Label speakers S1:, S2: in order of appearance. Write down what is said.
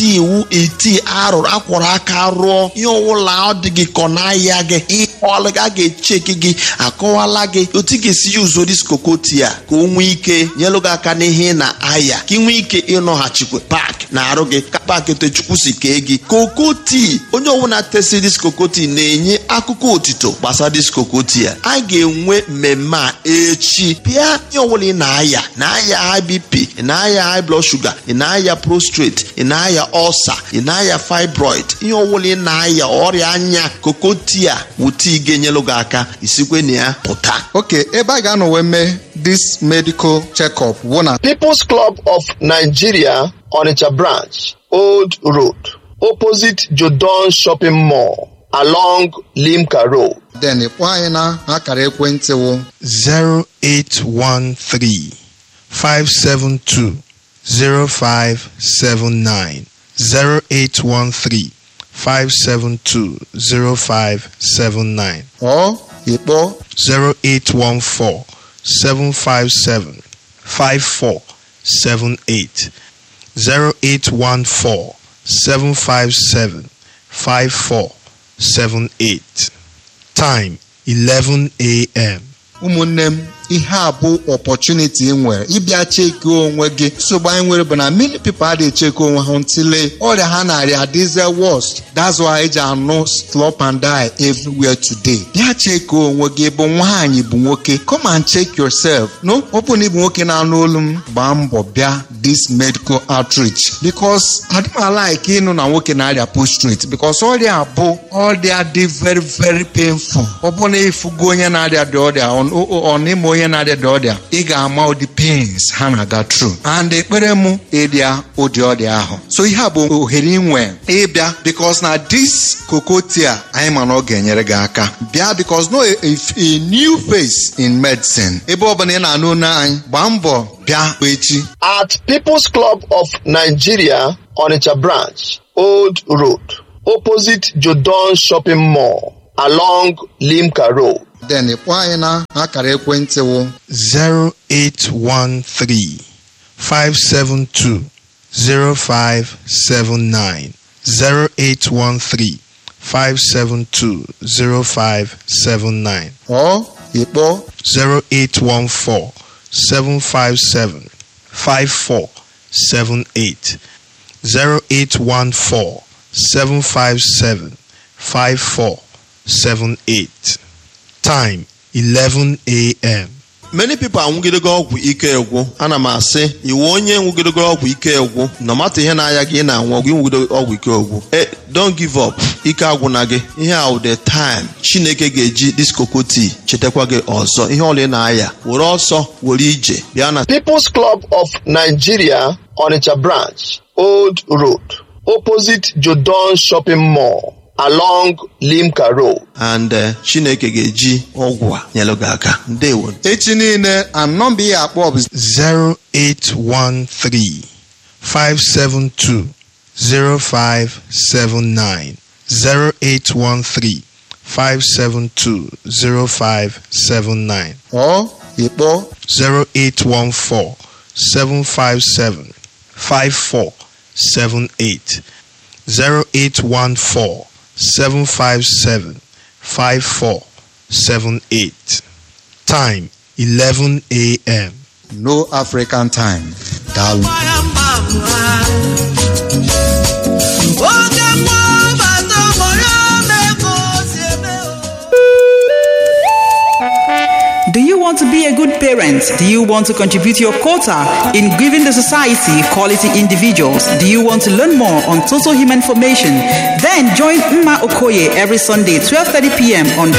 S1: tii iwu iti arụrụ akwọrọ aka rụọ ihe ọwụla ọ dị gị kọ n'ahịa gị ihe ọlụ a ga-echeki gị akọwala gị otu ị ga-esi yuzo dis kokoti a ka o nwee ike nyelụ gị aka n'ihe ị na-aya ka ị nwee ike ịnọghachikwa pak na arụ gị ka pak etechukwu si kee gị kokoti onye ọbụla tesi dis kokoti na-enye akụkọ otito gbasara dis kokoti a a ga-enwe mmemme a echi pịa ihe ọbụla ị na-aya na-aya high bp ị na-aya high blood sugar ị na-aya prostrate ị na-aya ulcer ị na-aya fibroid ihe ọbụla ị na-aya ọrịa anya kokoti a wụta ị ga-enyelụ gị aka isikwe na ya pụta
S2: ok ebe a ga-anọ wee mee this medical check-up wụ na
S3: People's Club of Nigeria, Onitsha branch, Old Road, opposite Jodon Shopping Mall, along Limca Road.
S2: then kpọọ anyị na akara ekwentị wụ
S4: 0813 572 0579 0813 572 0579
S2: ọ ịkpọ
S4: 0814 757 5478 0814 757 5478 Time 11 a.m.
S2: ụmụnne m ihe a bụ opportunity ị nwere ịbịa cheki onwe gị nsogbu anyị nwere bụ na many people adịghị cheki onwe ha ntịle ọrịa ha na-arịa adịze worst that's why eji anụ slop and die everywhere today bịa cheki onwe gị bụ nwaanyị bụ nwoke come and check yourself no ọ bụ na ịbụ nwoke na-anụ olu m gbaa mbọ bịa this medical outreach because adịmalike ịnụ na nwoke na-arịa prostrate because ọrịa bụ ọrịa dị very very painful ọ bụ na ịfụgo onye na-arịa dị ọrịa ọ- ọ ọ n'ime onye na-arịa dị ọrịa ị ga-ama ụdị pains ha na-aga through and ekpere mụ ịrịa ụdị ọrịa ahụ so ihe a bụ ohere inwe ịbịa because na this kokotia anyị ma na ọ ga-enyere gị aka bịa because no a, a, a new face in medicine ebe ọ bụla ị na-anụ olu anyị gbaa mbọ bịa echi
S3: At People's Club of Nigeria, Onitsha branch, Old Road, opposite Jodon Shopping Mall, along Limca Road.
S2: then kpọọ anyị na akara ekwentị wụ
S4: 0813 572 0579 0813 572 0579
S2: ọ ịkpọ
S4: 0814 757 5478 0814 757 5478 Time 11 a.m.
S1: many people anwụgidego ọgwụ ike egwu ana m asị iwu onye nwụgidego ọgwụ ike egwu na mata ihe na-aya gị ị na-anwụ ọgwụ ịnwụgido ọgwụ ike egwu e don't give up ike agwụna gị ihe a the time chineke ga-eji diskokoti chetakwa gị ọzọ ihe ọla ị na-aya were ọsọ were ije bịa na
S3: People's Club of Nigeria, Onitsha branch, Old Road, opposite Jodon Shopping Mall, along Limca Road.
S1: and eh, chineke ga-eji ọgwụ a nyelụ gị aka ndewo
S2: echi niile anọmba ihe akpọ bụ
S4: 0813 572 0579 0813 572 0579
S2: ọ ịkpọ
S4: 0814 757 5478 0814 757 5478 Time 11 a.m.
S2: no african time daalụ
S5: Do you want to be a good parent? Do you want to contribute your quota in giving the society quality individuals? Do you want to learn more on total human formation? Then join Mma Okoye every Sunday, 12:30 p.m. on